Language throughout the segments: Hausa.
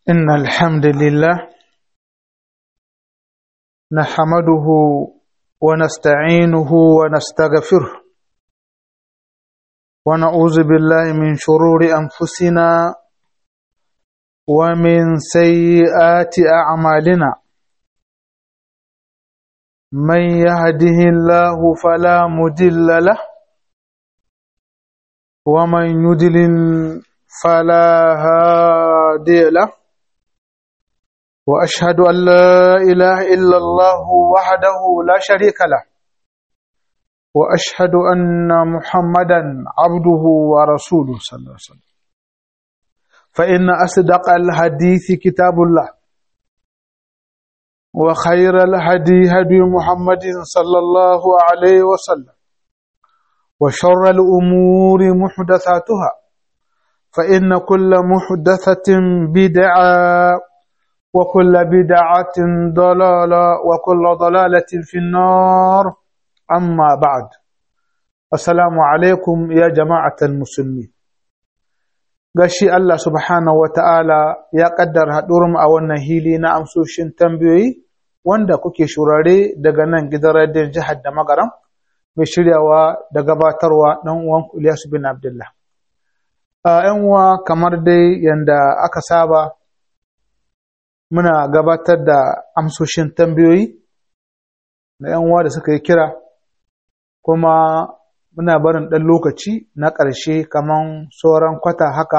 إن الحمد لله نحمده ونستعينه ونستغفره ونعوذ بالله من شرور أنفسنا ومن سيئات أعمالنا من يهده الله فلا مضل له ومن يضلل فلا هادي له واشهد ان لا اله الا الله وحده لا شريك له واشهد ان محمدا عبده ورسوله صلى الله عليه وسلم فان اصدق الحديث كتاب الله وخير الهدي هدي محمد صلى الله عليه وسلم وشر الامور محدثاتها فإن كل محدثة بدعة وكل بدعة ضلالة وكل ضلالة في النار أما بعد السلام عليكم يا جماعة المسلمين gashi Allah subhanahu wa ta'ala ya ƙaddar haɗurum a wannan hili na amsoshin tambayoyi wanda kuke shurare daga nan gidan radiyon jihar da magaram mai shiryawa da gabatarwa ɗan uwan Ilyasu bin Abdullah. ‘yan uwa kamar dai yadda aka saba muna gabatar da amsoshin tambayoyi na ‘yan uwa da suka yi kira kuma muna barin ɗan lokaci na ƙarshe kamar sauran kwata haka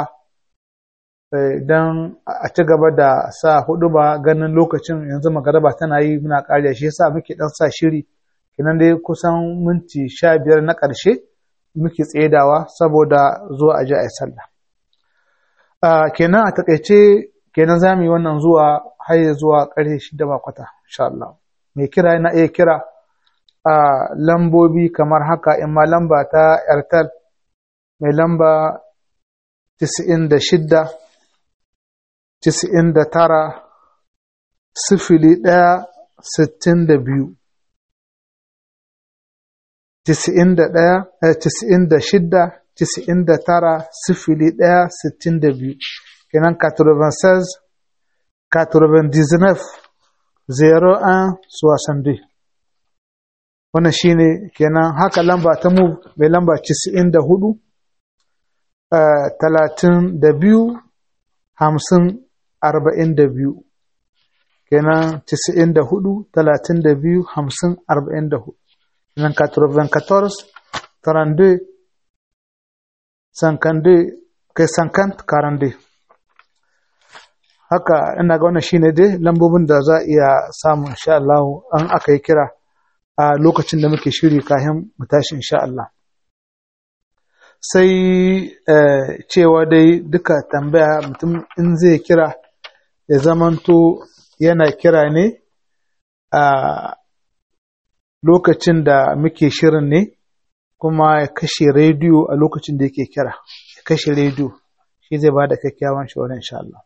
don a ci gaba da sa hudu ba ganin lokacin yanzu magaraba tana yi muna ƙariya shi yasa muke ɗan sa shiri kinan dai kusan minti sha biyar na ƙarshe muke tsedawa saboda zuwa aji a yi sallah. kenan a takaice kenan za mu yi wannan zuwa har zuwa ƙarfe shida ba kwata insha Allah. Mai kira yana iya kira a lambobi kamar haka in ma lamba ta Airtel mai lamba tisa'in da shidda tisa'in da tara sifili ɗaya sittin da biyu tisa'in da ɗaya tisa'in da shidda tisa'in da tara sifili ɗaya sittin da biyu kenan 96 99 01 62 wannan shine kenan haka lamba ta mu mai lamba 94 talatin da biyu hamsin arba'in da biyu kenan 94 talatin da biyu hamsin arba'in da hudu nan 94 32 52 kai 50 42 haka ina ga wannan shine dai lambobin da za a iya samu insha Allah an aka yi kira a lokacin da muke shiri kafin mu tashi insha Allah sai cewa dai duka tambaya mutum in zai kira ya zamanto yana kira ne a lokacin da muke shirin ne kuma ya kashe rediyo a lokacin da yake kira ya kashe rediyo shi zai ba da kyakkyawan shawarar insha Allah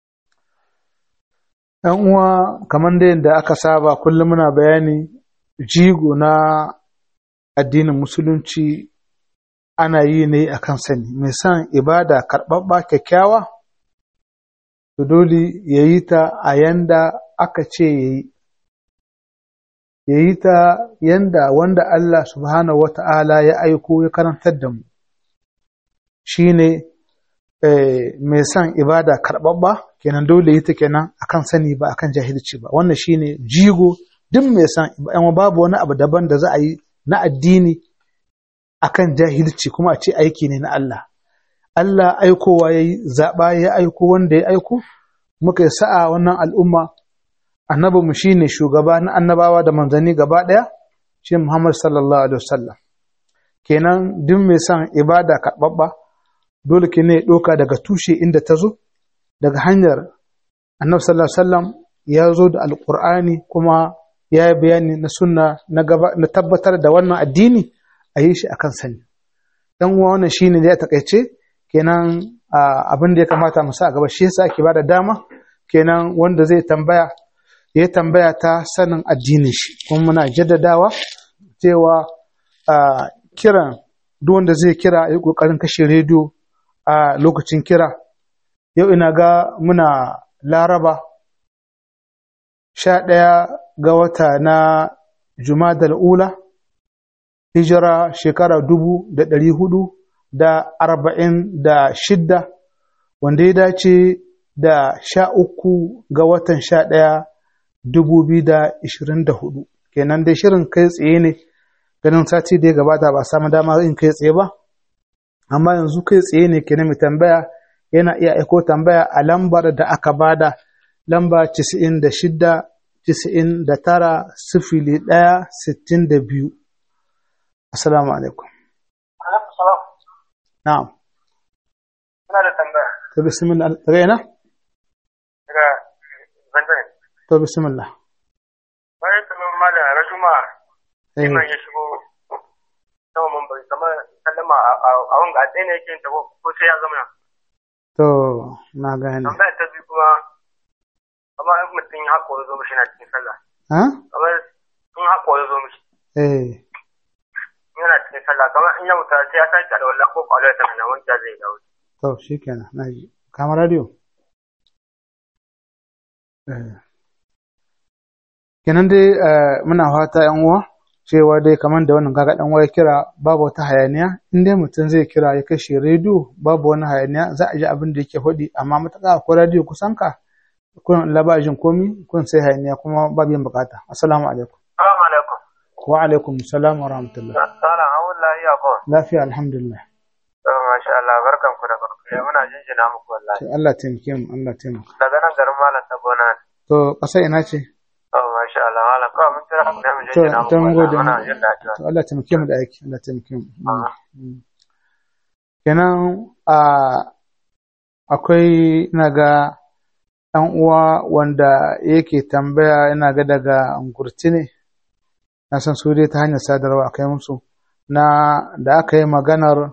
‘yan uwa kamar da yadda aka saba kullum muna bayani jigo na addinin musulunci ana yi ne a kan sani mai son ibada karɓaɓɓa kyakkyawa to dole ya yi ta a yanda aka ce ya yi ya yi ta yanda wanda Allah subhanahu wa ta'ala ya aiko ya karantar da mu shi ne mai son ibada karɓaɓɓa kenan dole yi ta kenan akan sani ba akan jahilci ba wannan shi ne jigo duk mai son babu wani abu daban da za a yi na addini akan jahilci kuma a ce aiki ne na Allah Allah aikowa ya yi zaɓa ya aiko wanda ya aiko muka yi sa'a wannan al'umma annabinmu shi ne shugaba na annabawa da manzanni gaba ɗaya shi Muhammad sallallahu alaihi wasallam kenan duk mai son ibada karɓaɓɓa dole ke ne ɗauka daga tushe inda ta zo daga hanyar annabi sallallahu alaihi wasallam ya zo da alƙur'ani kuma ya yi bayani na sunna na tabbatar da wannan addini a yi shi akan sani dan uwa wannan shine da ya takaice kenan abin da ya kamata mu sa a gaba shi yasa ake bada dama kenan wanda zai tambaya ya tambaya ta sanin addinin shi kuma muna jaddadawa cewa kiran duk wanda zai kira ya kokarin kashe rediyo a lokacin kira yau ina ga muna laraba sha ɗaya ga wata na jumadal ula hijira shekara dubu da ɗari hudu da arba'in da shidda wanda ya dace da sha uku ga watan sha ɗaya dubu biyu da ishirin da hudu kenan dai shirin kai tsaye ne ganin sati da ya gabata ba samu dama in kai tsaye ba amma yanzu kai tsaye ne kenan mai tambaya yana iya aiko tambaya a lambar da aka bada lamba casa'in da shidda casa'in da tara sifili ɗaya sittin da biyu assalamu alaikum na'am Ina da tambaya to bismillah daga ina daga Zanzan. to bismillah Bayan kamar malam Rajuma eh liman ya shigo sama mun bai kamar sallama a wanga a tsaye ne yake yin tabo ko sai ya zama to na gane tambaya ta biyu kuma kamar in mutum ya haƙo ya zo mishi na cikin sallah ha kamar in haƙo ya zo mishi eh yana cikin sallah kamar in ya wuta sai ya sake da wallah ko kwallo ta kana wanda zai dawo to shikenan na ji kama radio eh kenan dai eh, muna fata yan uwa cewa dai kamar da wannan kaga dan uwa ya kira babu wata hayaniya in dai mutum zai kira ya kashe rediyo babu wani hayaniya za a ji abin da yake faɗi amma matuƙa akwai radio kusan ka kun labajin komi kun sai hayaniya kuma babu yin bukata assalamu alaikum Assalamu alaikum. wa alaikum salam wa rahmatullah Sala, hawun lahiya ko. lafiya alhamdulillah To, masha Allah, barkan ku da farko. Ya muna jinjina muku wallahi. sai Allah taimake mu Allah taimaka Daga nan garin Malam ta gona ne. to ƙasa ina ce To, masha Allah, Malam, kawai mun kira ku ne mu to jinjina muku to mun gode wallahi. Muna jin daɗi. to Allah taimake mu da aiki Allah taimake mu Ah. Mm. kenan a akwai ina ga ɗan uwa wanda yake tambaya ina ga daga ngurti ne na san su dai ta hanyar sadarwa akai musu na da aka yi maganar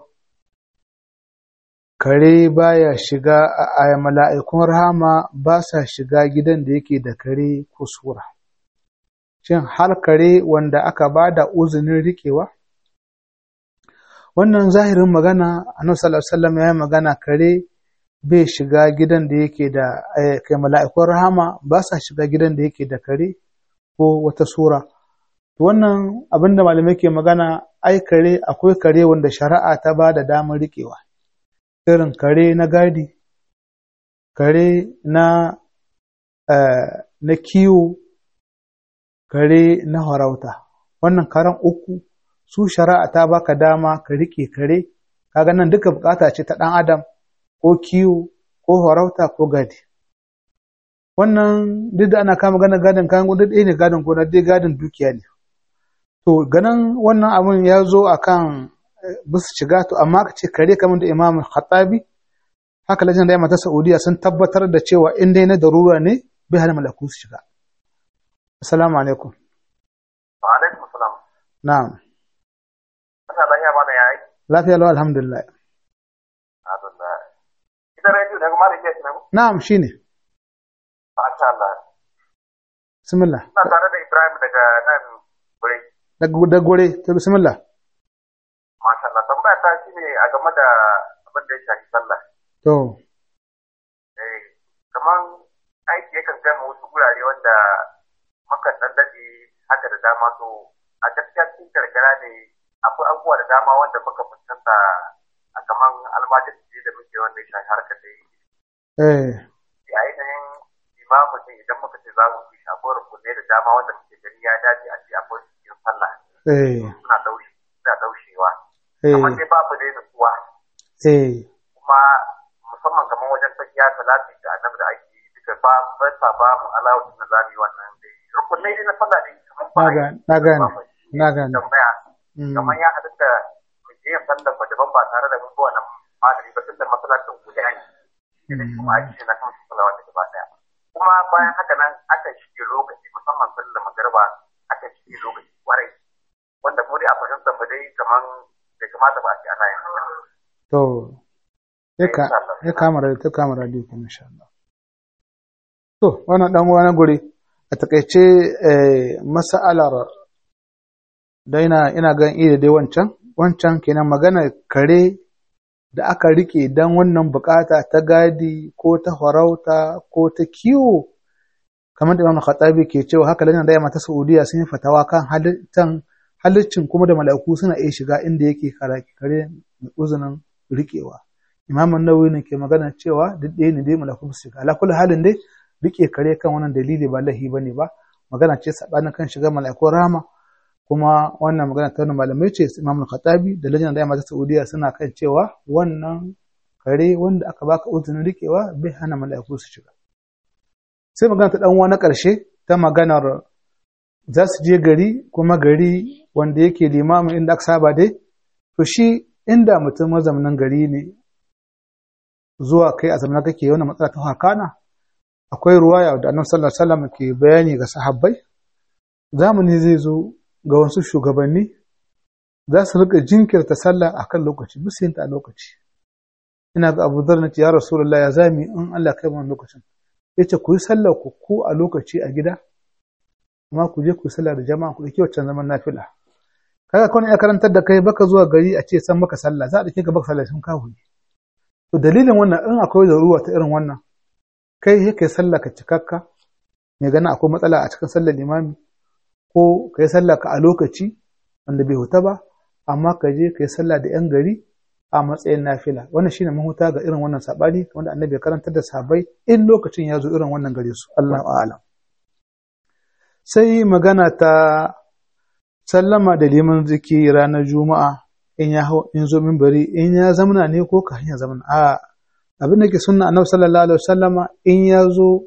kare baya shiga a a- mala'ikun rahama ba sa shiga gidan da yake da kare ko sura shin har kare wanda aka ba da uzinin riƙewa wannan zahirin magana annabi sallallahu alaihi wasallam ya yi magana kare bai shiga gidan da yake da eh, kai mala'ikun rahama ba sa shiga gidan da yake da kare ko wata sura wannan abin da malamai ke magana ai kare akwai kare wanda shari'a ta ba da damar riƙewa irin kare na gadi kare na eh, na kiwo kare na harauta wannan karen uku su shari'a ta baka dama ka riƙe kare kaga nan duka bukata ce ta ɗan adam ko kiwo ko farauta ko gadi wannan duk da ana kama ganin gadin kayan duk ɗaya ne gadin gona dai gadin dukiya ne to ganin wannan abun ya zo akan eh, bisu shiga to amma ka ce kare kamar da imam khattabi haka lajin da ya mata saudiya sun tabbatar da cewa in dai na darura ne bai hana malaku su shiga assalamu alaikum Wa alaikum salam. na'am Ana lahiya mana ya yi. lafiya lau alhamdulillah Alhamdulillah. Ita rediyo daga Malam Yes ne. na'am shine Masha Allah. bismillah Ina tare da Ibrahim daga nan gure. daga da gore to bismillah Masha Allah. Tambaya ta shi ne a game da abin da ya shafi sallah. to Eh, kaman aiki yakan kai mu wasu gurare wanda mukan dan daɗe haka da dama to a gaskiya cikin karkara ne akwai abubuwa da dama wanda muka fuskanta a kaman almajirci da muke wanda ya shafi harkar da yi eh a ainihin imamu ne idan muka ce za mu fi shi akwai rukunai da dama wanda muke gani ya dace a ce akwai su cikin sallah eh suna daushe suna daushewa eh amma dai babu dai nutsuwa eh kuma musamman kamar wajen tafiya salati da annabi da ake yi duka ba ba sa ba mu alawu na zamu yi wannan dai rukunai dai na sallah dai kamar ba na a yi. gane na gane Ba mu yi. na gane tambaya Mm. kamar ya haɗu da mu je yin sallar mu daban ba tare da mun bi wannan malami ba tunda masallacin guda ne idan kuma ake yi na kan salawa da gaba daya kuma bayan haka nan akan shige lokaci musamman sallar magariba akan shige lokaci kwarai wanda mu dai a fahimtar mu dai kamar bai kamata ba a ce ana yin haka to ya ka Insha Allah. ya kama radio ta kama radio kuma insha Allah to wannan dan uwa na guri a takaice eh mas'alar da ina ina ga ida dai wancan wancan kenan magana kare da aka rike don wannan bukata ta gadi ko ta farauta ko ta kiwo kamar da Imam Khattabi ke cewa haka lana da yamma ta Saudiya sun yi fatawa kan halittan halittin kuma da mala'iku suna iya shiga inda yake kare uzunin rikewa Imam Nawawi ne ke magana cewa duk ɗaya ne dai mala'iku su shiga ala kulli halin dai rike kare kan wannan dalili ba lahi bane ba magana ce sabanin kan shiga mala'ikun rama kuma wannan magana ta malamai ce Imam Khattabi da lajina da yamma ta Saudiya suna kan cewa wannan kare wanda aka baka uzunin rikewa bai hana mala'iku su shiga sai magana ta ɗanwa na ƙarshe ta maganar za su je gari kuma gari wanda yake limamin inda aka saba dai to shi inda mutum mazaunin gari ne zuwa kai a zamanin kake wani matsala ta hakana akwai ruwaya da annabi sallallahu alaihi wasallam ke bayani ga sahabbai zamani zai zo ga wasu shugabanni za su rika jinkirta sallah akan lokaci bisa yin ta a lokaci ina ga Abu Dharr ya Rasulullah ya zami in Allah kai mu lokacin yace ku yi sallar ku ku a lokaci a gida amma ku je ku yi sallah da jama'a ku dauki waccan zaman nafila kaga kawai ya karantar da kai baka zuwa gari a ce san maka sallah za a dauke ka baka sallah sun kawo to dalilin wannan in akwai ruwa ta irin wannan kai sai kai sallah ka cikakka mai gana akwai matsala a cikin sallar limami ko kai sallah ka a lokaci wanda bai huta ba amma ka je kai sallah da yan gari a matsayin nafila wannan shine mahuta ga irin wannan sabani wanda annabi ya karantar da sahabbai in lokacin ya zo irin wannan gare su Allahu a'lam sai magana ta sallama da liman ziki ranar juma'a in ya in zo minbari in ya zamana ne ko ka hanya zamana a abin da ke sunna annabi sallallahu alaihi wasallama in ya zo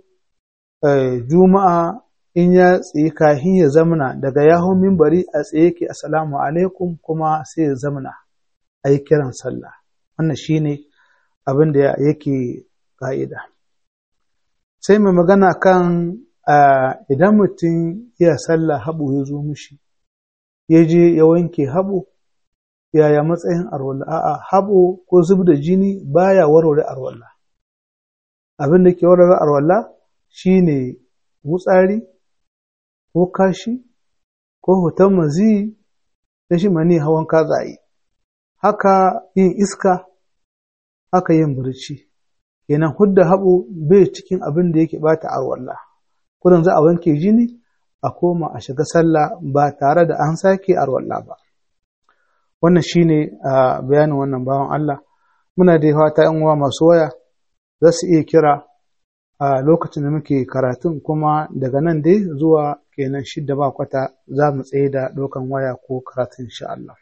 juma'a in ya tsaye kahin ya zamana daga yahon minbari a tsaye ke assalamu alaikum kuma sai ya zamana a yi kiran sallah wannan shine abin da yake ka'ida sai mai magana kan idan mutum ya sallah haɓu ya zo mishi ya je ya wanke haɓu yaya matsayin arwalla a'a haɓo ko zub da jini baya warware arwalla abin da ke warware arwalla shine wutsari ko kashi ko hoton mazi da shi mani hawan katsaye haka yin iska haka yin barci kenan hudda haɓo bai cikin abin da yake bata arwalla kudin za a wanke jini a koma a shiga sallah ba tare da an sake arwalla ba wannan shine a bayanin wannan bawan Allah muna da fata yan uwa masu waya za su iya kira a lokacin da muke karatun kuma daga nan dai zuwa kenan shidda ba kwata za mu tsaye da ɗaukan waya ko karatun insha Allah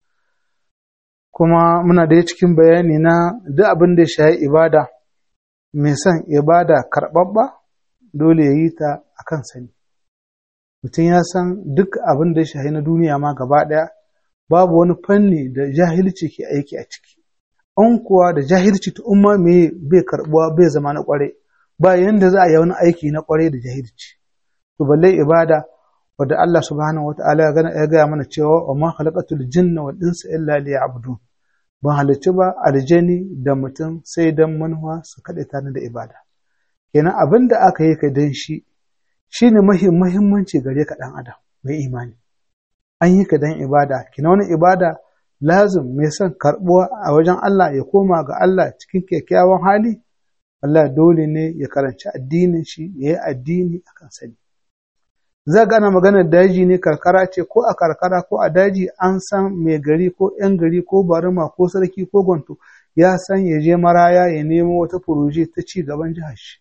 kuma muna da cikin bayani na duk abin da ya shayi ibada mai son ibada karɓaɓɓa dole ya yi ta a kan sani mutum ya san duk abin da ya shayi na duniya ma gaba ɗaya babu wani fanni da jahilci ke aiki a ciki an kuwa da jahilci ta umma me bai karbuwa bai zama na kware ba yanda za a yi wani aiki na kware da jahilci to balle ibada wadda Allah subhanahu wataala ya gaya mana cewa wa ma khalaqatul jinna wal insa illa liya'budun ban halicci ba aljani da mutum sai dan manuwa su kaɗe tani da ibada kenan abin da aka yi ka dan shi shine muhimmanci gare ka dan adam mai imani an yi ka dan ibada kina wani ibada lazim mai son karbuwa a wajen Allah ya koma ga Allah cikin kyakkyawan hali Allah dole ne ya karanci addinin shi ya yi addini akan sani za ga ana maganar daji ne karkara ce ko a karkara ko a daji an san mai gari ko yan gari ko barima ko sarki ko gwanto ya san ya je maraya ya nemo wata furoje ta ci gaban jihar shi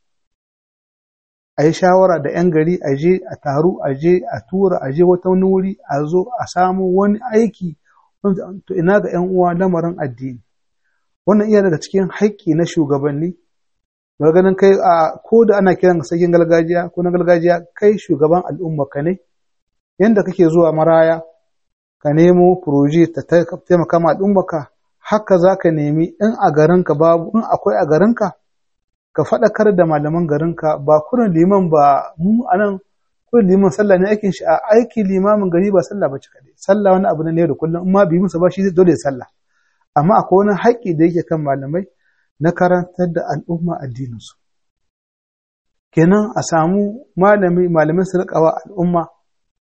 a yi shawara da 'yan gari a je a taru a je a tura a je wata wani wuri a zo a samu wani aiki to ina ga 'yan uwa lamarin addini wannan iya daga cikin haƙƙi na shugabanni ganin kai a ko da ana kiran sarkin gargajiya ko na gargajiya kai shugaban al'umma ka ne yanda kake zuwa maraya ka nemo furoji ta taimaka ma al'umma ka haka za ka nemi in a garinka babu in akwai a garinka ka faɗakar da malaman garinka ba kurin liman ba mu a nan kurin liman sallah ne aikin shi a aiki limamin gari ba sallah ba kaɗai sallah wani abu ne da kullum in ma bi musu ba shi zai dole sallah amma akwai wani haƙƙi da yake kan malamai na karantar da al'umma addininsu kenan a samu malami malamin su riƙawa al'umma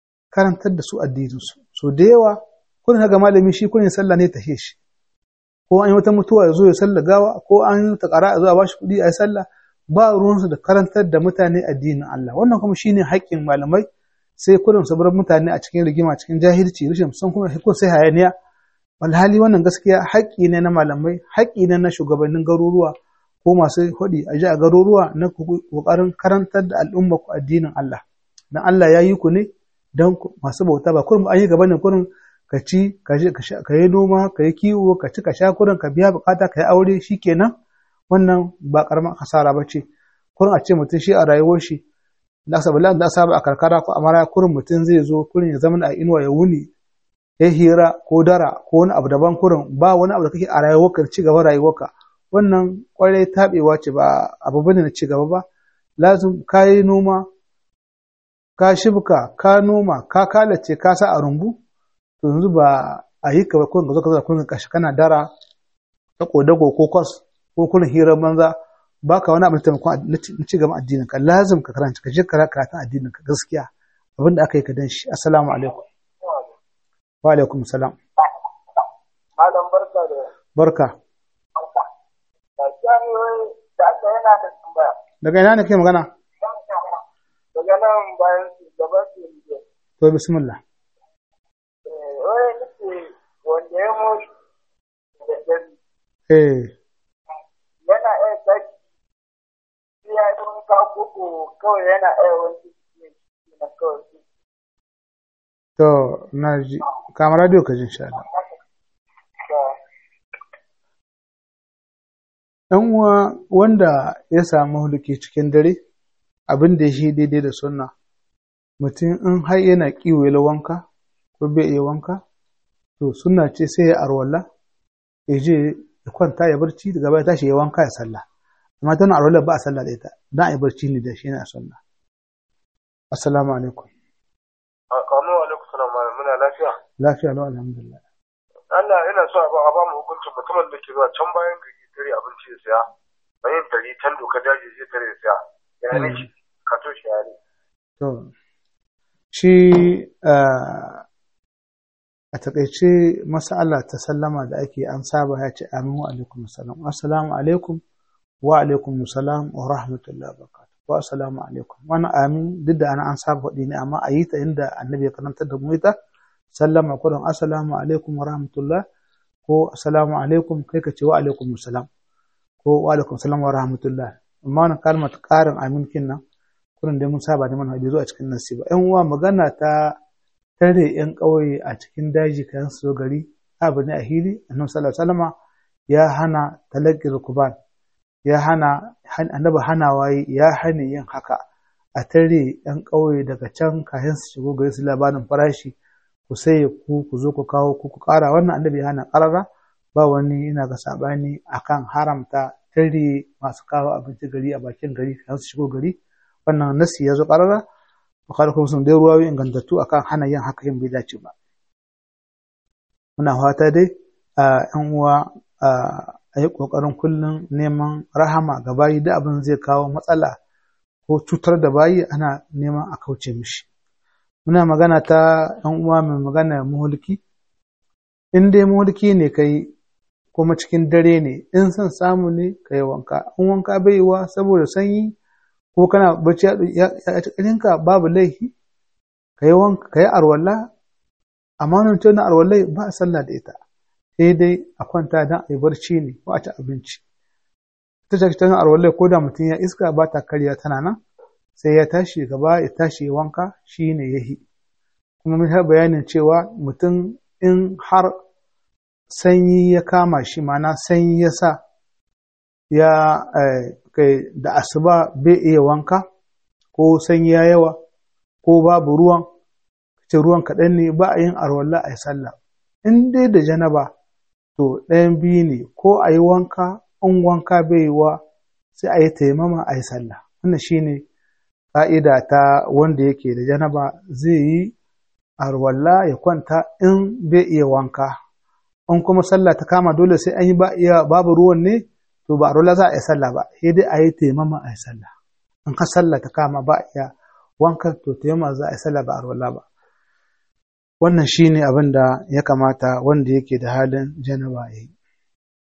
karantar da su addininsu so da yawa kun ga malami shi kun sallah ne ta shi ko an yi wata mutuwa ya zo ya sallah gawa ko an yi ta ƙara a zo a bashi kuɗi a yi sallah ba ruwansu da karantar da mutane addinin Allah wannan kuma shine haƙƙin malamai sai kullum su bar mutane a cikin rigima cikin jahilci rashin san kuma hukun sai hayaniya alhali wannan gaskiya haƙƙi ne na malamai haƙƙi ne na shugabannin garuruwa ko masu hudi a ji a garuruwa na ƙoƙarin karantar da al'umma ku addinin Allah dan Allah ya yi ku ne don masu bauta ba kurum an yi gaba ne kurum ka ci ka yi noma ka yi kiwo ka ci ka sha kurum ka biya bukata ka yi aure shikenan wannan ba karamar hasara ba ce kurum a ce mutum shi a rayuwar shi da aka sabila da saba a karkara ko a mara kurum mutum zai zo kurum ya zama a inuwa ya wuni ya hira ko dara ko wani abu daban kurum ba wani abu da kake a rayuwarka ci gaba rayuwarka wannan kwarai taɓewa ce ba abu bane na ci gaba ba lazim ka yi noma ka shibka ka noma ka kalace ka sa a rumbu to yanzu ba a yi ka ba kun ga zo ka zo kun kashi kana dara ta kodago ko kwas ko kun hirar banza baka wani abin taimakon na ci gaban addinin ka lazim ka karanta ka je ka karatun addinin ka gaskiya abin da aka yi ka dan shi assalamu alaikum wa alaikum salam malam barka da barka da aka yana da tambaya daga ina ne kai magana daga nan bayan shugaban su ne to bismillah wani nufi wanda ya mutu da dare eh yana iya tashi ya yi wanka koko kawai yana iya wanki ne na kawai to na ji kama radio ka ji insha Allah ɗan uwa wanda ya samu huluki cikin dare abin da shi daidai da sunna mutum in har yana kiwo wanka ko bai iya wanka to sunna ce sai ya arwalla ya je ya kwanta ya barci daga baya tashi ya wanka ya sallah amma tana arwalla ba a sallah da ita dan a yi barci ne da shi ne a sunna assalamu alaikum Kamu alaikum salam malam muna lafiya. lafiya lau alhamdulillah Allah ina so a ba a ba mu hukuncin mutumin da ke zuwa can bayan gari tare abinci ya siya. Bayan tari can doka daji zai tare ya siya. Ya ne shi ka to shi ya ne. To, shi a takaice masala ta sallama da ake an saba ya ce amin wa alaikum salam. Assalamu alaikum wa alaikum salam wa rahmatullahi wa barakatuh. Wa assalamu alaikum. Wani amin duk da ana an saba faɗi ne amma a yi ta inda annabi ya karantar da mu ita. Sallama kudin assalamu alaikum wa rahmatullah ko assalamu alaikum kai ka ce wa alaikum salam ko wa alaikum salam wa rahmatullah. Amma wannan kalmar ƙarin amin kin nan kurin dai mun saba da mana bai zo a cikin nasi ba ƴan uwa magana ta tare ƴan ƙauye a cikin daji kayan su gari abu ne a hili annabi sallallahu alaihi wasallama ya hana talaqi rukuban ya hana annabi hana waye ya hana yin haka a tare ƴan ƙauye daga can kayan su shigo gari su labarin farashi ku sai ku ku zo ku kawo ku ku ƙara wannan annabi ya hana ƙarara ba wani ina ga sabani akan haramta tare masu kawo abinci gari a bakin gari kayan su shigo gari wannan nasi ya zo ƙarara bukhari kuma sun dai ruwayoyi ingantattu akan hana yin haka yin bai dace ba muna fata dai a yan uwa a yi ƙoƙarin kullum neman rahama ga bayi da abin zai kawo matsala ko cutar da bayi ana neman a kauce mishi muna magana ta yan uwa mai magana muhulki in dai muhulki ne kai kuma cikin dare ne in son samu ne ka yi wanka in wanka bai yiwa saboda sanyi ko kana bacci ya cikinka babu laifi ka yi wanka ka yi arwalla amma nan ce na arwallai ba a sallah da ita sai dai a kwanta don a yi barci ne ko a ci abinci ta ce ta arwallai ko da mutum ya iska ba ta karya tana nan sai ya tashi gaba ya tashi ya wanka shi ne ya yi kuma mun har bayanin cewa mutum in har sanyi ya kama shi mana sanyi ya sa ya kai da asuba bai iya wanka ko sanyi ya yawa ko babu ruwan ce ruwan kaɗan ne ba a yin arwalla a yi sallah in dai da janaba to ɗayan biyu ne ko a yi wanka in wanka bai yiwa sai a yi taimama a yi sallah wannan shine ƙa'ida ta wanda yake da janaba zai yi arwalla ya kwanta in bai iya wanka in kuma sallah ta kama dole sai an yi ba iya babu ruwan ne to ba arwalla za a yi sallah ba sai dai a yi taimama a yi sallah in ka sallah ta kama ba iya wanka to taimama za a yi sallah ba arwalla ba wannan shine abin da ya kamata wanda yake da halin janaba ya yi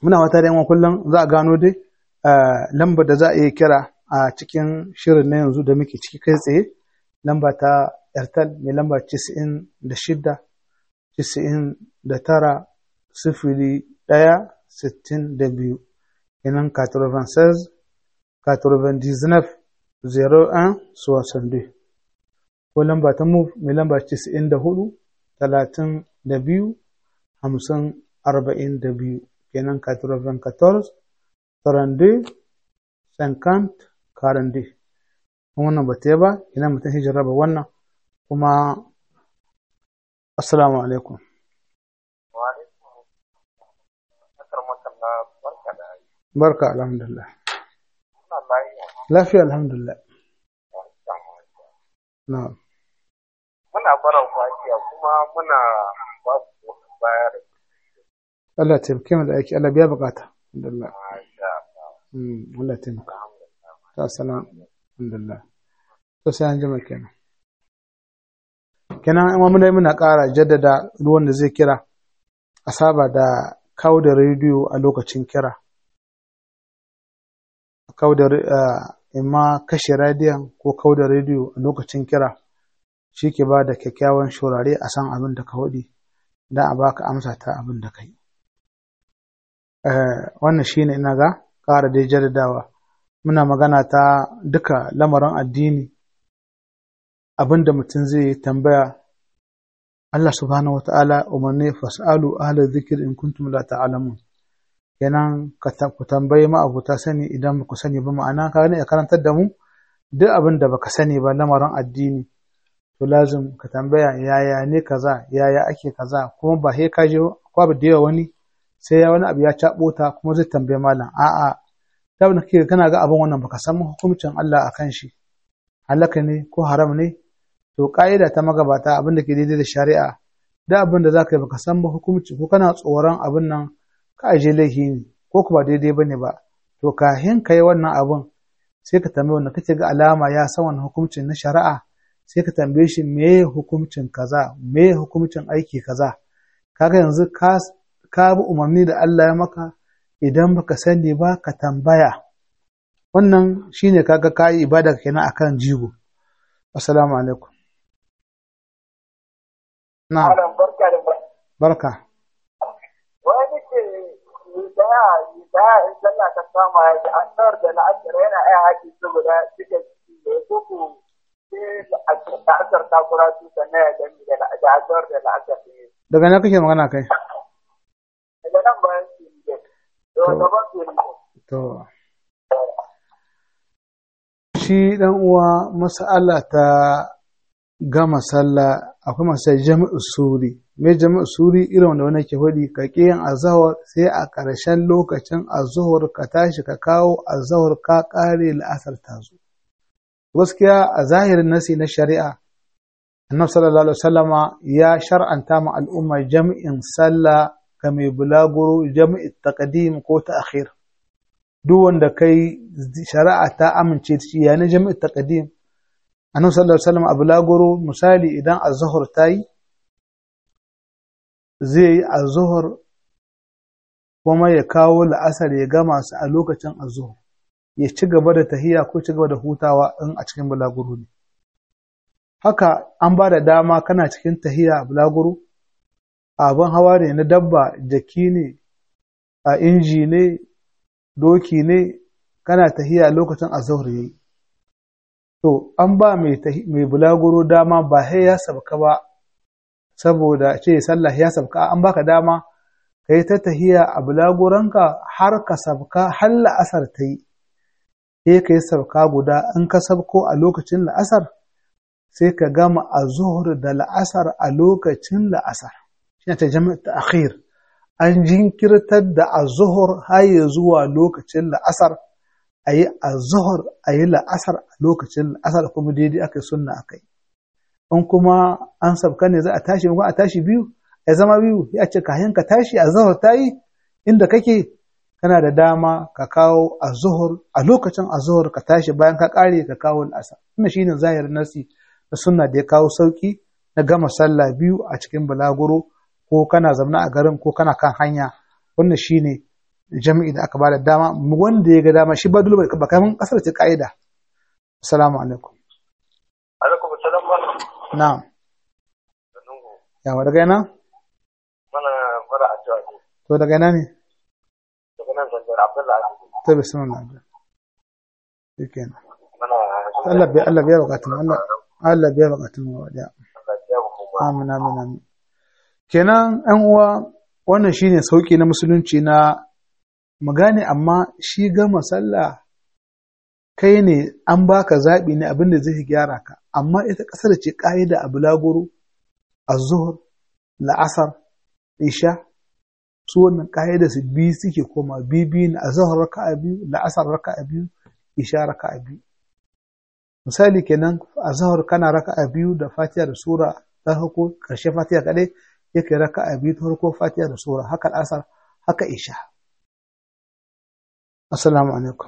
muna wata da yawan kullum za a gano dai lambar da za a iya kira a cikin shirin na yanzu da muke ciki kai tsaye lamba ta airtel mai lamba 96 99 sifili ɗaya sittin da biyu kenan 96 99 01 62 ko lamba ta move mai lamba 94 talatin da biyu hamsin arba'in da biyu kenan 94 32 50 42 wannan ba ta ba ina mutum hijira ba wannan kuma assalamu alaikum barka alhamdulillah lafiya alhamdulillah na'am muna baran fatiya kuma muna ba su bayar Allah taimake mu da aiki Allah biya bukata alhamdulillah Allah taimaka ta salam alhamdulillah to sai an jima kenan kenan in mun muna ƙara jaddada ruwan da zai kira a saba da kawo da rediyo a lokacin kira kawo da imma kashe rediyon ko kawo da rediyo a lokacin kira shi ke ba da kyakkyawan shurare a san abin da ka waɗi don a baka amsa ta abin da ka yi wannan shi ne ina ga ƙara dai jaddadawa muna magana ta duka lamarin addini abin da mutum zai tambaya Allah subhanahu wata'ala umarni fas'alu ahla zikir in kuntum la ta'lamun kenan ku tambayi ma abuta sani idan ba ku sani ba ma'ana ka ne ya karantar da mu duk abin da baka sani ba lamarin addini to lazim ka tambaya yaya ne kaza yaya ake kaza kuma ba he ka je kwa da yawa wani sai ya wani abu ya cabo ta kuma zai tambaye malam a'a ta wani kake kana ga abin wannan baka san hukuncin Allah akan shi halaka ne ko haram ne to ka'ida ta magabata abin da ke daidai da shari'a da abin da zaka yi baka san ba hukunci ko kana tsoron abin nan ka aje laifi ne ko kuma daidai bane ba to kahin kai wannan abin sai ka tambaye wanda kake ga alama ya san wannan hukuncin na shari'a sai ka tambaye shi me hukuncin kaza me hukuncin aiki kaza kaga yanzu ka ka bi umarni da Allah ya maka idan baka sani ba ka tambaya wannan shine kaga ka yi ibada kenan akan jigo assalamu alaikum na barka da barka wani ce daya daya in sallah ta kama ya an tsar da la'asar yana ai haƙi su guda suka ci da ya koko sai la'asar ta kura su sannan ya gani da la'asar da la'asar ne daga na kake magana kai daga nan bayan su ne da gaban su ne to shi dan uwa mas'ala ta gama sallah akwai masu jami'u suri me jami'u suri irin wanda wani ke faɗi ka ƙi yin azahar sai a ƙarshen lokacin azuhur ka tashi ka kawo azahar ka ƙare la'asar ta zo gaskiya a zahirin nasi na shari'a annabi sallallahu alaihi wasallama ya shar'anta ma al'umma jami'in sallah ga mai bulaguro jami'i taqdim ko ta'khir duk wanda kai shari'a ta amince shi yana jami'i taqdim annabi sallallahu alaihi wasallam a bulaguro misali idan az-zuhr tayi zai yi az-zuhr kuma ya kawo la'asar ya gama su a lokacin az-zuhr ya ci gaba da tahiya ko ci gaba da hutawa in a cikin bulaguro ne haka an ba da dama kana cikin tahiya a bulaguro abin hawa ne na dabba jaki ne a inji ne doki ne kana tahiya lokacin az-zuhr yayi to an ba mai bulaguro dama ba sai ya sabka ba saboda ce sallah ya sabka an baka dama ka yi ta tahiya a bulaguranka har ka sabka har la'asar ta yi sai ka yi sabka guda in ka sabko a lokacin la'asar sai ka gama a zuhur da la'asar a lokacin la'asar shi ta jami'a ta akhir an jinkirtar da a zuhur har zuwa lokacin la'asar a yi a zuhur a yi la'asar a lokacin la'asar kuma daidai aka yi sunna aka yi in kuma an sabka ne za a tashi kuma a tashi biyu ya zama biyu ya ce kayan ka tashi a zuhur ta yi inda kake kana da dama ka kawo a zuhur a lokacin a zuhur ka tashi bayan ka kare ka kawo la'asar wannan shine zahirin nasi na sunna da ya kawo sauki na gama sallah biyu a cikin balaguro ko kana zamna a garin ko kana kan hanya wannan shine jami'i da aka bada dama wanda ya ga dama shi ba dole ba kaman kasar ce ka'ida assalamu alaikum alaikum salam wa na'am yawa daga yana mana fara addu'a ne to daga yana ne daga nan zanjar abdullahi to bismillah shikenan mana Allah biya Allah biya bukatun Allah Allah biya bukatun wa da amin amin amin kenan ɗan uwa wannan shine sauki na musulunci na magane amma shi gama sallah kai ne an baka zaɓi ne abin da zai gyara ka amma ita ƙasar ce ƙa'ida a bulaguro a zuhur la'asar isha su wannan ƙa'ida su biyu suke koma biyu biyu ne a zuhur raka'a biyu la'asar raka'a biyu isha raka'a biyu misali kenan a zuhur kana raka'a biyu da fatiha da sura ta farko ƙarshe fatiha kaɗai yake raka'a biyu ta farko fatiha da sura haka al'asar haka isha assalamu alaikum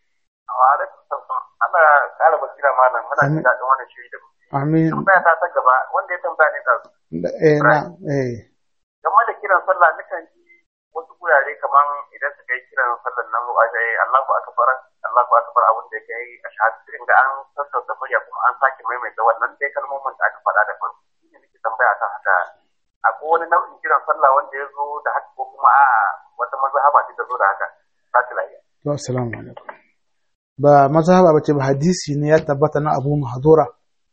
ana ƙara basira malam muna jin daɗin wannan shiri da kuke amin tambaya ta ta gaba wanda ya tambaya ne ɗazu Da- eh na eh game da kiran sallah nukan ji wasu gurare kaman idan suka yi kiran sallar nan a ga Allahu akbar Allahu akbar abin da yake yi a shahadu sai ga an sassauta murya kuma an sake maimaita wannan dai kalmomin da aka faɗa da farko shine nake tambaya ta haka akwai wani nau'in kiran sallah wanda ya zo da haka ko kuma a wata mazhaba ce ta zo da haka ba ta lafiya to assalamu alaikum ba mazhaba bace ba hadisi ne ya tabbata na Abu Mahdura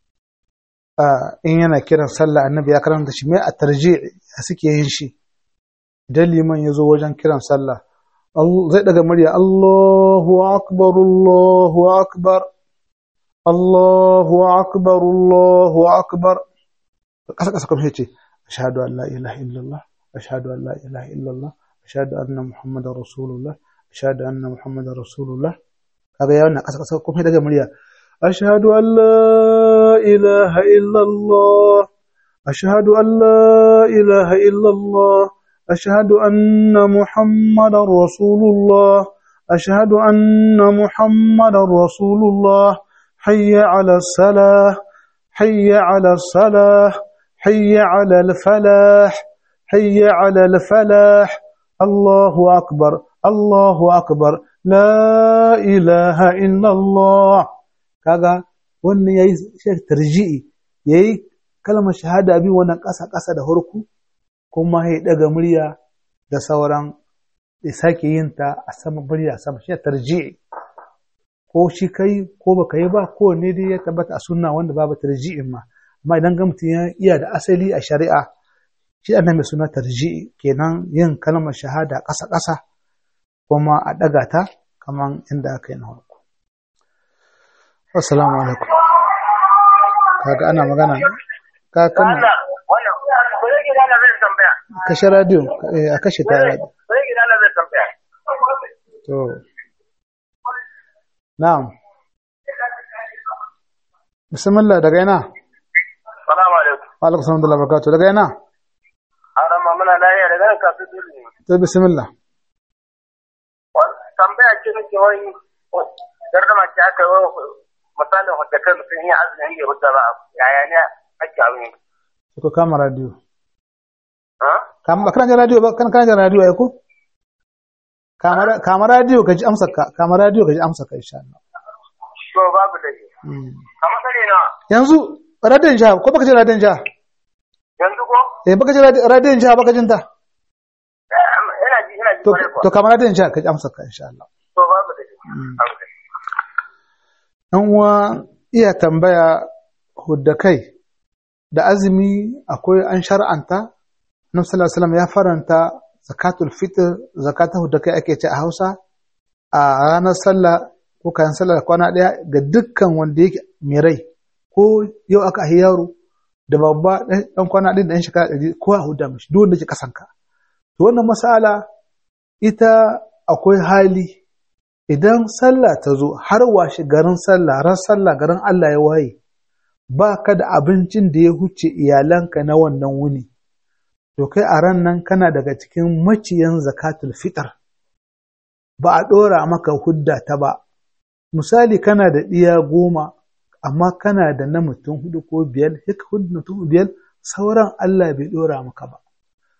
Ah, in yana kiran sallah annabi ya karanta shi mai a tarji' a suke yin shi idan liman ya zo wajen kiran sallah Al- zai daga murya Allahu akbar Allahu akbar Allahu akbar Allahu akbar kasa kasa kuma yace ashhadu an la ilaha illallah ashhadu an la ilaha illallah ashhadu anna muhammadar rasulullah ashhadu anna muhammadar rasulullah kaga ya wannan kasa kasa kuma daga murya أشهد أن لا إله إلا الله أشهد أن لا إله إلا الله أشهد أن محمد رسول الله أشهد أن محمد رسول الله حي على الصلاة حي على الصلاة حي على الفلاح حي على الفلاح الله أكبر الله أكبر لا إله إلا الله kaga wannan yayi shek tarji'i yayi kalmar shahada bi wannan ƙasa ƙasa da harku kuma ya daga murya da sauran ya sake yin ta a sama murya sama shi tarji'i ko shi kai ko baka yi ba ko ne dai ya tabbata a sunna wanda babu tarji'in ma amma idan ga mutum ya iya da asali a shari'a shi annan mai suna tarji'i kenan yin kalmar shahada ƙasa ƙasa kuma a ɗaga ta kaman inda aka yi na farko Assalamu alaikum. Kaga ana magana ka kana wannan ko yake da zai tambaya kashe radio eh, a kashe ta radio. ko yake da zai tambaya To. Na'am. Bismillah daga ina? salamu alaikum Wa alaikum salam da barakatuh daga ina? arama muna lafiya daga nan kasu dole To bismillah. tambaya ce nake wani gardama ce aka yi misalin wadda kai mutum yi azumi ya hudda ba yaya ne ake abin Sai ko kama radio. ha Kama kana jin radio ba kana kana jin radio ai ko? Kama ra- kama radio ka ji amsa ka kama radio ka ji amsa ka insha Allah. to babu da Mm. kamar sani na Yanzu radiyon jiha ko baka ji radiyon jiha? yanzu ko Eh baka ji radi- radiyon jiha baka jin ta? Eh, ina ji ina ji To kwarai kuwa to kama radiyon jiha ka ji amsa ka insha Allah. to babu da Mm. babu da ‘Yan uwa iya tambaya hudda kai da azumi akwai an shar'anta, Nabi sallallahu Alaihi wasallam ya faranta zakatul fitr zakatul hudda kai ake ce a Hausa a ranar sallah ko kayan sallah kwana ɗaya ga dukkan wanda yake mai rai ko yau aka ahi yaro da babba ɗan kwana ɗin da ɗan shekara ɗari ko a hudda mishi duk wanda ke kasanka. To wannan masala ita akwai hali idan sallah ta zo har washe garin sallah ran sallah garin Allah ya waye ba ka da abincin da ya huce iyalanka na wannan wuni to kai a ran nan kana daga cikin maciyan zakatul fitr ba a ɗora maka hudda ta ba misali kana da ɗiya goma amma kana da na mutum hudu ko biyar sai ka hudu mutum biyar sauran Allah bai ɗora maka ba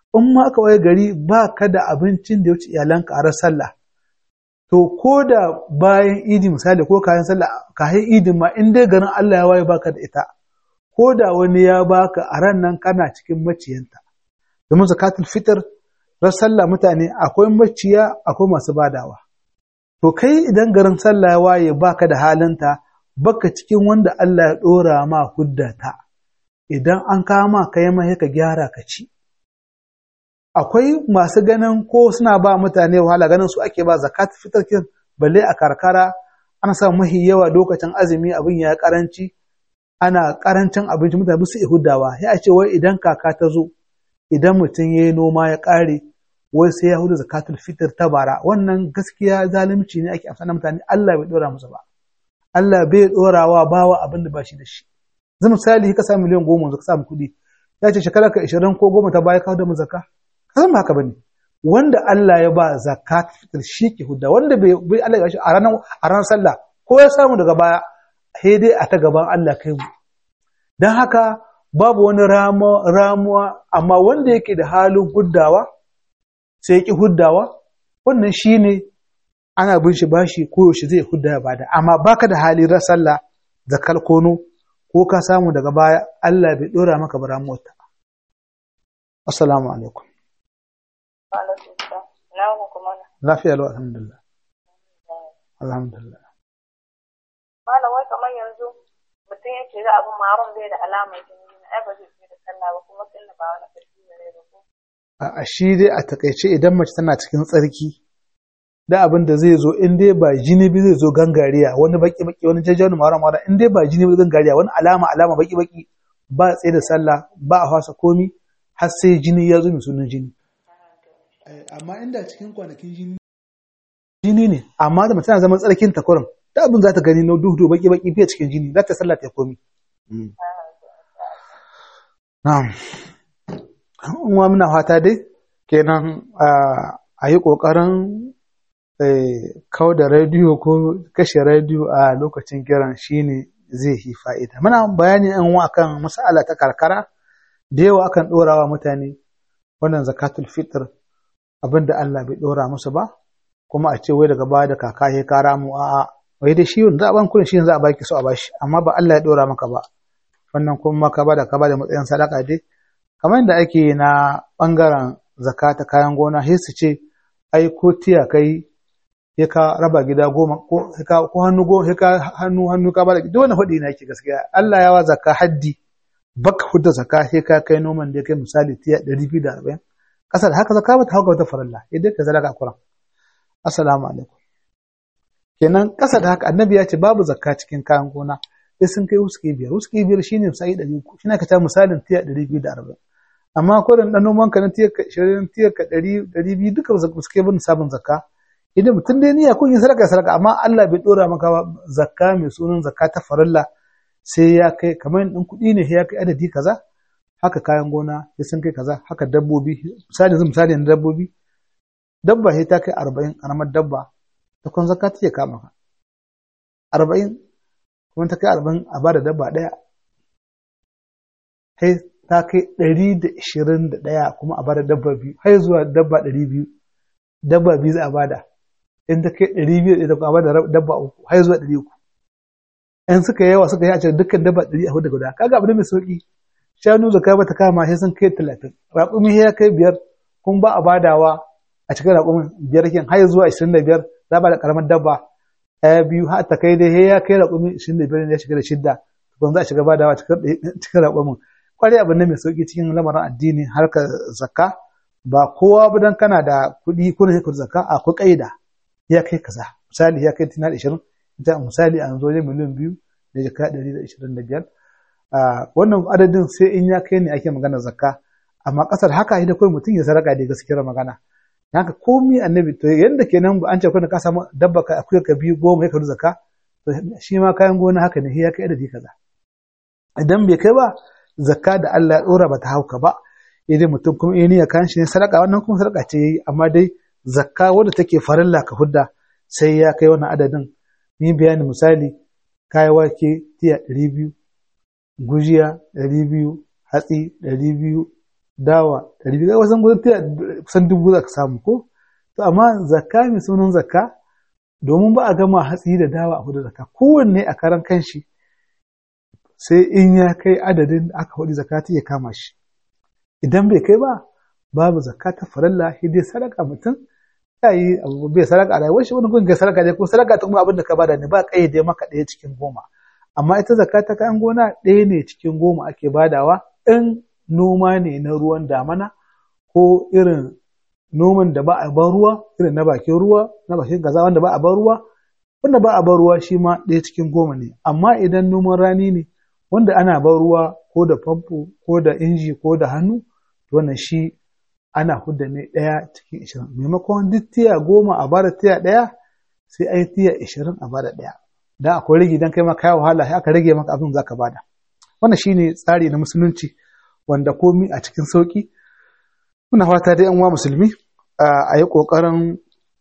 in ma aka waye gari ba ka da abincin da ya wuce iyalanka a ran sallah to ko da bayan idi misali ko kayan sallah kayan idin ma in dai garin Allah ya waye baka da ita ko da wani ya baka a ran nan kana cikin maciyanta domin zakatul fitr ran sallah mutane akwai maciya akwai masu badawa to kai idan garin sallah ya waye baka da halinta baka cikin wanda Allah ya dora ma huddata idan an kama ka yi mai ka gyara ka ci akwai masu ganin ko suna ba mutane wahala ganin su ake ba zakat fitarkin balle a karkara ana sa mahi yawa lokacin azumi abin ya karanci ana karancin abinci mutane su hudawa ya ce wai idan kaka ta zo idan mutum ya yi noma ya kare wai sai ya hudu zakatul fitr ta bara wannan gaskiya zalunci ne ake amfana mutane Allah bai dora musu ba Allah bai dorawa bawa abin da ba shi da shi zai misali ka samu miliyan goma ka samu kuɗi ya ce shekara ka ishirin ko goma ta baya kawo da mu zakka ka san ba haka bane wanda Allah ya ba zakat fitr shi ke hudda wanda bai bai Allah ya shi a ranar a ranar sallah ko ya samu daga baya sai dai a ta gaban Allah kai mu dan haka babu wani ramuwa amma wanda yake da halin huddawa sai ya ki huddawa wannan shine ana bin shi bashi ko yaushe zai hudda ya bada amma baka da hali ran sallah zakal kono ko ka samu daga baya Allah bai dora maka baramuwar ta assalamu alaikum lafiya lau alhamdulillah alhamdulillah malam wai kamar yanzu mutum ya ce za abin maron bai da alamar jini ai ba zai da sallah ba kuma sallah ba wani ƙarfi ne da ko a shi dai a takaice idan mace tana cikin tsarki da abin da zai zo in dai ba jini bi zai zo gangariya wani baki baki wani jajjawani mara mara in dai ba jini bi gangariya wani alama alama baki baki ba tsaye da sallah ba a fasa komi har sai jini ya zo mai sunan jini amma inda cikin kwanakin jini jini ne amma da mace tana zaman tsarkin ta kurin da abin za ta gani na duhu baki baki fiye cikin jini za ta sallah ta komi na'am uwa muna fata dai kenan a yi ƙoƙarin kau da rediyo ko kashe rediyo a lokacin kiran shine zai yi fa'ida. Muna bayani yan wa kan mas'ala ta karkara da yawa akan ɗorawa mutane wannan zakatul fitr abinda Allah bai ɗora musu ba kuma a ce wai daga baya da kaka ya kara mu a'a wai da shi za a ban kuɗin shi za a baki so a bashi amma ba Allah ya ɗora maka ba wannan kuma ka bada ka bada matsayin sadaka dai kamar yadda ake na ɓangaren zakata kayan gona sai su ce ai ko tiya kai ya ka raba gida goma ko ko hannu go ya ka hannu hannu ka bada duk wani hudi na yake gaskiya Allah ya wa zakka haddi baka hudda zakka sai ka kai noman da kai misali tiya 240 kasar haka zakka ba ta hauka wata farilla idan ka sadaka Qur'an assalamu alaikum kenan kasa da haka annabi ya ce babu zakka cikin kayan gona sai sun kai wuski biyar wuski biyar shine sai 300 shine ka ta misalin tiya 240 amma ko da dan noman ka na tiya 20 tiya 100 200 duka ba su kai bin sabon zakka idan mutum dai niyya kun yi sadaka sadaka amma Allah bai dora maka ba zakka mai sunan zakka ta farilla sai ya kai kamar ɗin kuɗi ne ya kai adadi kaza haka kayan gona ya sun kai kaza haka dabbobi misali yanzu misali na dabbobi dabba sai ta kai arba'in karamar dabba ta kun zakka take kama ka arba'in kuma ta kai arba'in a bada dabba ɗaya sai ta kai ɗari da ishirin da ɗaya kuma a bada dabba biyu har zuwa dabba ɗari biyu dabba biyu za a bada in ta kai ɗari biyu da a bada dabba uku har zuwa ɗari uku in suka yawa suka yi a cikin dukkan dabba ɗari a hudu guda kaga abu ne mai sauƙi shanu zakka ba ta kama sai sun kai talatin raƙumi ya kai biyar kun ba a badawa a cikin raƙumin biyar kin har zuwa ashirin da biyar za a bada ƙaramar dabba ɗaya biyu har ta kai dai ya kai raƙumi ashirin da biyar ne ya shiga da shidda tukun za a shiga badawa cikin raƙumin kwarai abu ne mai sauƙi cikin lamarin addini harkar zakka ba kowa ba dan kana da kuɗi ko da zakka akwai ƙaida ya kai kaza misali ya kai tina da ishirin ita misali an zo ne miliyan biyu da jaka ɗari da ishirin da biyar wannan adadin sai in ya kai ne ake magana zakka amma ƙasar haka da kawai mutum ya saraka da gaskiyar magana haka komi annabi to yanda kenan an ce kuna ka samu dabba ka akuya ka biyu goma ya karu zakka to shi ma kayan gona haka ne ya kai adadi kaza idan bai kai ba zakka da Allah ya dora ba ta hauka ba idan mutum kuma ya niyya kan shi ne sadaka wannan kuma sadaka ce yayi amma dai zakka wanda take farilla ka hudda sai ya kai wannan adadin ni bayani misali kayi wake tiya ɗari biyu gujiya ɗari biyu hatsi ɗari biyu dawa ɗari biyu wasan gudun tiya kusan dubu za ka samu ko to amma zakka mai sunan zakka domin ba a gama hatsi da dawa a hudu zakka kowanne a karan kanshi sai in ya kai adadin da aka hudu zakka ta iya kama shi idan bai kai ba babu zakka ta farilla sai dai sadaka mutum ya yi abu bai sadaka a rayuwar shi wani gun ga sadaka ne ko sadaka ta kuma abin da ka bada ne ba kayyade maka ɗaya cikin goma amma ita zakka ta kayan gona ɗaya ne cikin goma ake badawa in noma ne na ruwan damana ko irin noman da ba a ban ruwa irin na bakin ruwa na bakin gaza wanda ba a ban ruwa wanda ba a ban ruwa shi ma ɗaya cikin goma ne amma idan noman rani ne wanda ana ban ruwa ko da famfo ko da inji ko da hannu to wannan shi ana hudda ne ɗaya cikin ishirin maimakon duk tiya goma a bada tiya ɗaya sai a yi tiya ishirin a bada ɗaya dan akwai rage dan kai ma kai wahala sai aka rage maka abin zaka bada wannan shine tsari na musulunci wanda komi a cikin sauki muna fata da yan uwa musulmi a yi kokarin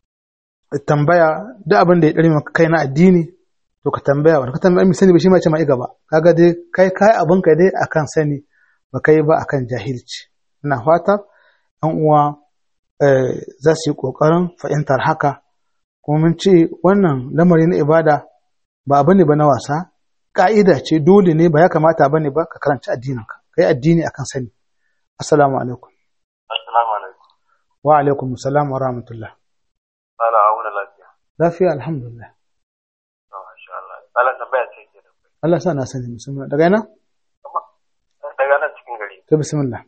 tambaya duk abin da ya dare maka kai na addini to ka tambaya wanda ka tambaya mai sani ba shi ma ce ma gaba kaga dai kai kai abin ka dai akan sani ba kai ba akan jahilci ina fata yan uwa za su yi kokarin fahimtar haka kuma mun ce wannan lamari na ibada ba abu ne ba na wasa ka'ida ce dole ne ba ya kamata ba ne ba ka karanci addininka ka yi addini akan sani assalamu alaikum Assalamu alaikum. wa alaikum salam wa rahmatullah Sala auna lafiya. lafiya alhamdulillah Oh, Masha Allah. Sala tambaya ce ke da kai. Allah sa na sani musamman daga yana Daga nan cikin gari. to bismillah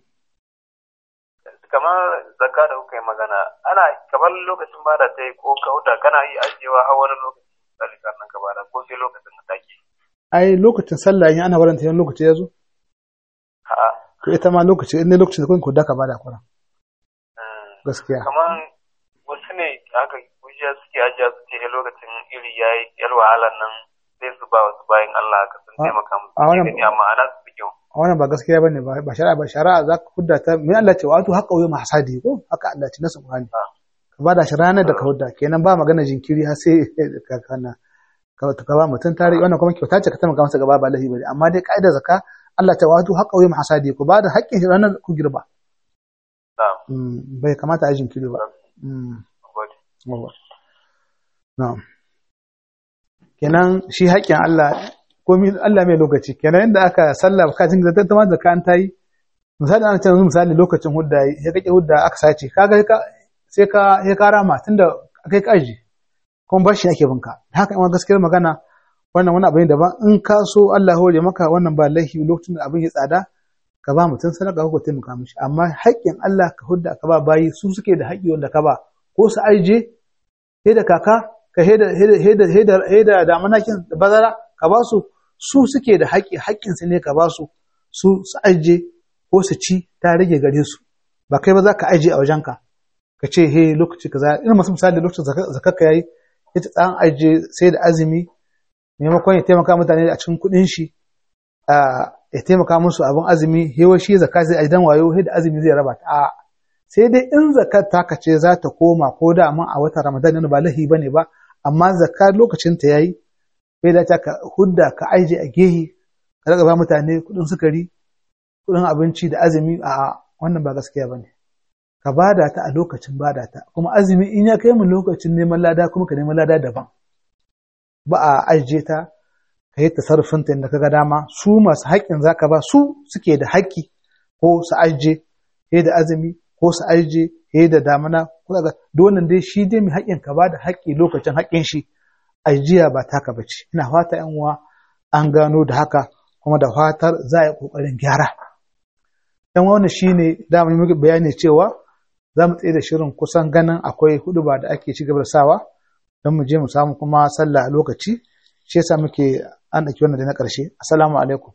Kamar zakka da kuka yi magana, ana kamar lokacin bada ta yi ko kauda kana yi ajiyewa har wani lokaci misali nan ka bada ko sai lokacin da take. ai lokacin sallah yin ana waranta yan lokaci ya zo A'a. to ita ma lokaci in ne lokacin da kun ku daka bada kuran mm, gaskiya Kamar wasu ne aka gujiya suke ajiya su ce "Eh, lokacin iri ya yi yar wahalar nan sai su ba wasu bayan Allah haka sun A- taimaka musu. a wannan- Gani amma ana su fi kyau. a wannan ba gaskiya bane ba ba shari'a ba shari'a za ka hudda ta me Allah ce wato haƙa wuya mahsadi ko haka Allah ce nasu Qur'ani Ah. ka bada shi ranar da ka hudda kenan ba magana jinkiri har sai ka kana ka ka ba mutum tare wannan kuma kyauta ce ka taimaka masa gaba ba lahi bane amma dai ka'idar zakka Allah ta wato haƙa wuya mahsadi ku bada haƙƙin shi ranar ku girba Na'am. Mm, bai kamata a yi jinkiri ba Mm, Gode. yawa. na'am kenan shi haƙƙin Allah komi Allah mai lokaci kenan inda aka sallah ka jin da tattama da kan tayi misali ana cewa misali lokacin hudda yi ya kake hudda aka sace kaga ka sai ka ya kara ma tunda kai ka aji kuma bashi ake binka haka in gaskiyar magana wannan wani abu ne daban in ka so Allah ya hore maka wannan ba laifi lokacin da abin ya tsada ka ba mutum sadaka ko taimaka mishi amma haƙƙin Allah ka hudda ka ba bayi su suke da haƙƙi wanda ka ba ko su aije he da kaka ka he da he da he da he da he da damanakin da bazara ka ba su su suke da haƙƙi haƙƙin su ne ka ba su su su aije ko su ci ta rage gare su ba kai ba za ka aije a wajenka ka ce he lokaci kaza ina masu misali lokacin zakar ka yayi ita tsan aije sai da azumi maimakon ya taimaka mutane a cikin kuɗin shi ya taimaka musu abin azumi hewa shi zakka sai ajidan wayo he da azumi zai raba ta a sai dai in zakar taka ce za ta koma ko da amma a watan ramadan ne ba lahi bane ba amma zakka lokacin ta yayi bai da ka hudda ka aije a gehe ka daga ba mutane kuɗin sukari kuɗin abinci da azumi a wannan ba gaskiya bane ka bada ta a lokacin bada ta kuma azumi in ya kai mu lokacin neman lada kuma ka neman lada daban ba a ajiye ta ka yi tasarrufin ta inda ka ga dama su masu haƙƙin zaka ba su suke da haƙƙi ko su ajiye he da azumi ko su ajiye he da damana ko daga donan dai shi dai mai haƙƙin ka ba da haƙƙi lokacin haƙƙin shi ajiya ba taka bace ina fata yan uwa an gano da haka kuma da fatar za a yi ƙoƙarin gyara yan wannan shine da mu yi bayani cewa za mu tsaye da shirin kusan ganin akwai hudu ba da ake ci gaba da sawa don mu je mu samu kuma sallah a lokaci shi yasa muke an ɗauki wannan da na ƙarshe assalamu alaikum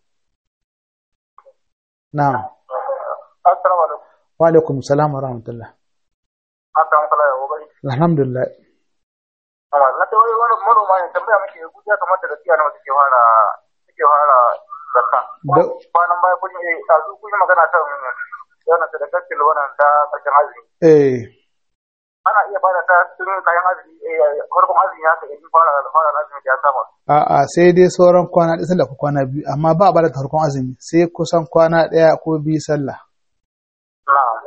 na'am Assalamu alaikum. wa alaikum salam wa rahmatullah Assalamu alaikum. Wa barakatuh. alhamdulillah Amma na ta wani wani manoma ne tambaya muke gudiya kamar da gaskiya nawa suke fara suke fara zakka. Da- Kwanan baya kun yi ɗazu kun yi magana kan yana sadakar wannan ta ƙarshen azumi. eh Ana iya bada ta tun kayan azumi eh farkon azumi ya ka in fara fara azumi da ya kama. a'a sai dai sauran kwana ɗaya sallah ko kwana biyu amma ba a bada farkon azumi sai kusan kwana ɗaya ko biyu sallah To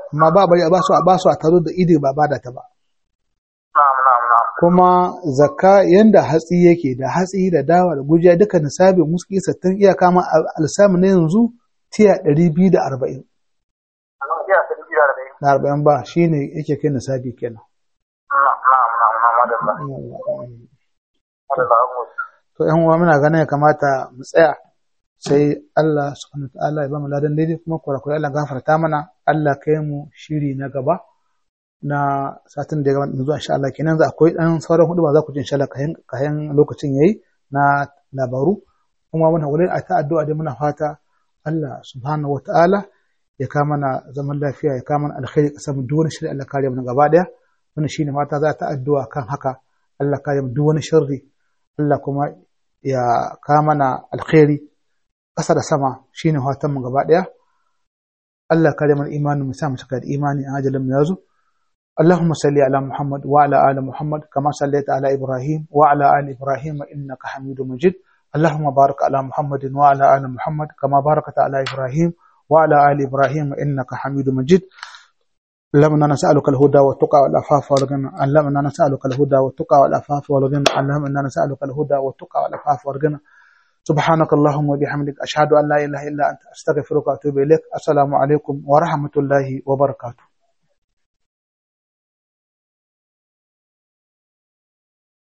amma ba bari a ba su a ba su a taro da idi ba bada ta ba na'am na'am na'am kuma zakka yanda hatsi yake da hatsi da dawa da gujiya duka nisabi muski sattin iyaka ma alsami na yanzu tiya ɗari biyu da arba'in Allah ya san biya da dai da arba'in ba shine yake kai nisabi kenan na'am na'am na'am na'am madalla madalla mu to yan uwa muna ganin ya kamata mu tsaya sai Allah subhanahu ta'ala ya ba mu ladan daidai kuma kurakurai Allah gafarta mana Allah kai mu shiri na gaba na satin da ya gabata zuwa insha Allah kenan za akwai dan sauran hudu ba za ku ji insha Allah kayan kayan lokacin yayi na labaru kuma muna wurin a ta addu'a dai muna fata Allah subhanahu wata'ala ya kama mana zaman lafiya ya kama mana alkhairi kasar mu duk wani shiri Allah kare mu gaba daya wannan shine fata za ta addu'a kan haka Allah kare mu duk wani sharri Allah kuma ya kama mana alkhairi ƙasa da sama shine fatan mu gaba daya Allah kare mana imanin mu sa mu cika da imani a ajalin mu yazo اللهم صل على محمد وعلى آل محمد كما صليت على إبراهيم وعلى آل إبراهيم إنك حميد مجيد اللهم بارك على محمد وعلى آل محمد كما باركت على إبراهيم وعلى آل إبراهيم إنك حميد مجيد اللهم إنا نسألك الهدى والتقى والعفاف والغنى اللهم إنا نسألك الهدى والتقى والعفاف والغنى اللهم إنا نسألك الهدى والتقى والعفاف والغنى سبحانك اللهم وبحمدك أشهد أن لا إله إلا أنت أستغفرك وأتوب إليك السلام عليكم ورحمة الله وبركاته